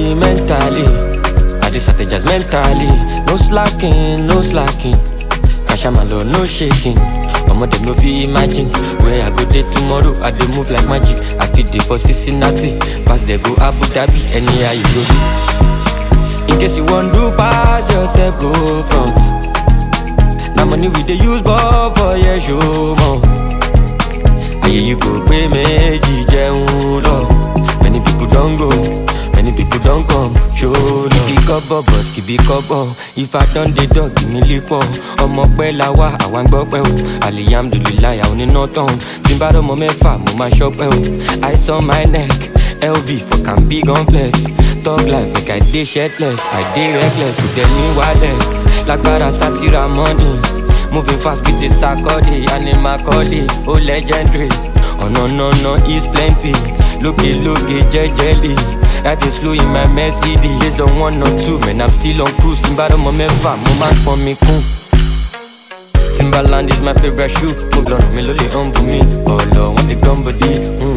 mentally, mentally. I just strategize mentally. No slacking, no slacking. Kashamalo, no shaking. Omo dem no fit imagine where I go dey tomorrow. I dey move like magic. I fit dey for Cincinnati, pass dey go Abu Dhabi, anyhow you go be. In case you wan do pass yourself, go front. Na money we dey use ball for your show more. Ayé yìí kò pé méjì jẹun lọ. Many people don go, many people don come, show love. Kìbí kọ́bọ̀ bọ̀ kìbí kọ́bọ̀, ifá dán dé dọ̀ kìíní lípọ̀. Ọmọ pẹ́ la wá, àwa ń gbọ́ pẹ́ o. Alihamdulilayi àwọn oníná tán. Tí n bá rọ́mọ mẹ́fà, mo máa ṣọ́pẹ́ o. Ice on my neck, LV for can big on flex. Talk life make I dey shirtless, I dey reckless, kò tẹ̀ mí wálẹ̀. Lágbára sátira money. Moving fast with a sakode, animal calling, oh legendary. Oh no no no, it's plenty. Looky looky, jejely. That is slow in my Mercedes. Based on one or two, man, I'm still on cruise. Timbado mo mẹ́fà, mo máa ń pọn mi kún. Timberland is my favorite shoe. Mo gbọ́dọ̀ mi ló lè humble me. Ọ̀lọ́ wọn lè gán body.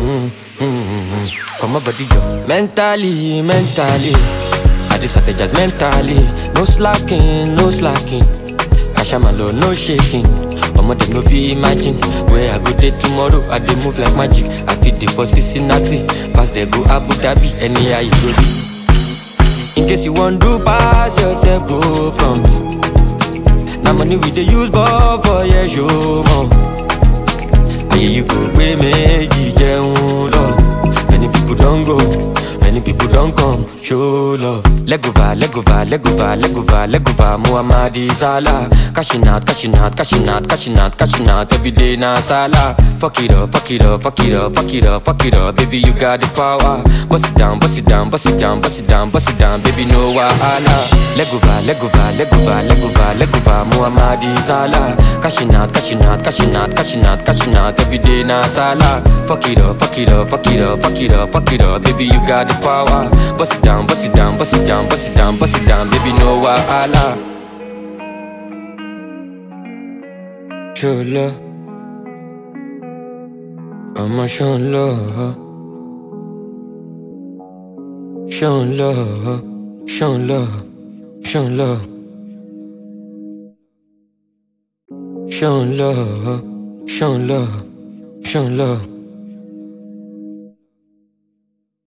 Come on, body yo. Mentally, mentally. I just strategize mentally. No slacking, no slacking. Kashamalo, no shaking. Omo dem no fit imagine where I go dey tomorrow. I dey move like magic. I fit dey for Cincinnati, pass dey go Abu Dhabi, anyhow you go be. In case you wan do pass yourself, go front. Na money we dey use ball for your show more. Ayé yìí kò pé méjì jẹun lọ. Many people don go. Many people don't come, show love. Legova, legova, legova, legova, legova, Muhammadi Salah. Cashing out, cashing out, cashing out, cashing out, cashing out, every day na Salah. Fuck it up, fuck it up, fuck it up, fuck it up, fuck it up, baby you got the power. Bust it down, bust it down, bust it down, bust it down, bust it down, baby no wahala. Legova, legova, legova, legova, legova, Muhammadi Salah. Cashing out, cashing out, cashing out, cashing out, cashing out, every day na Salah. Fuck it up, fuck it up, fuck it up, fuck it up, fuck it up, baby you got the power. Bust it down, bust it down, bust it down, bust it down, bust it down, baby no wahala. Show love, I'ma show love, show love, show love, show love, show love, show love, show love.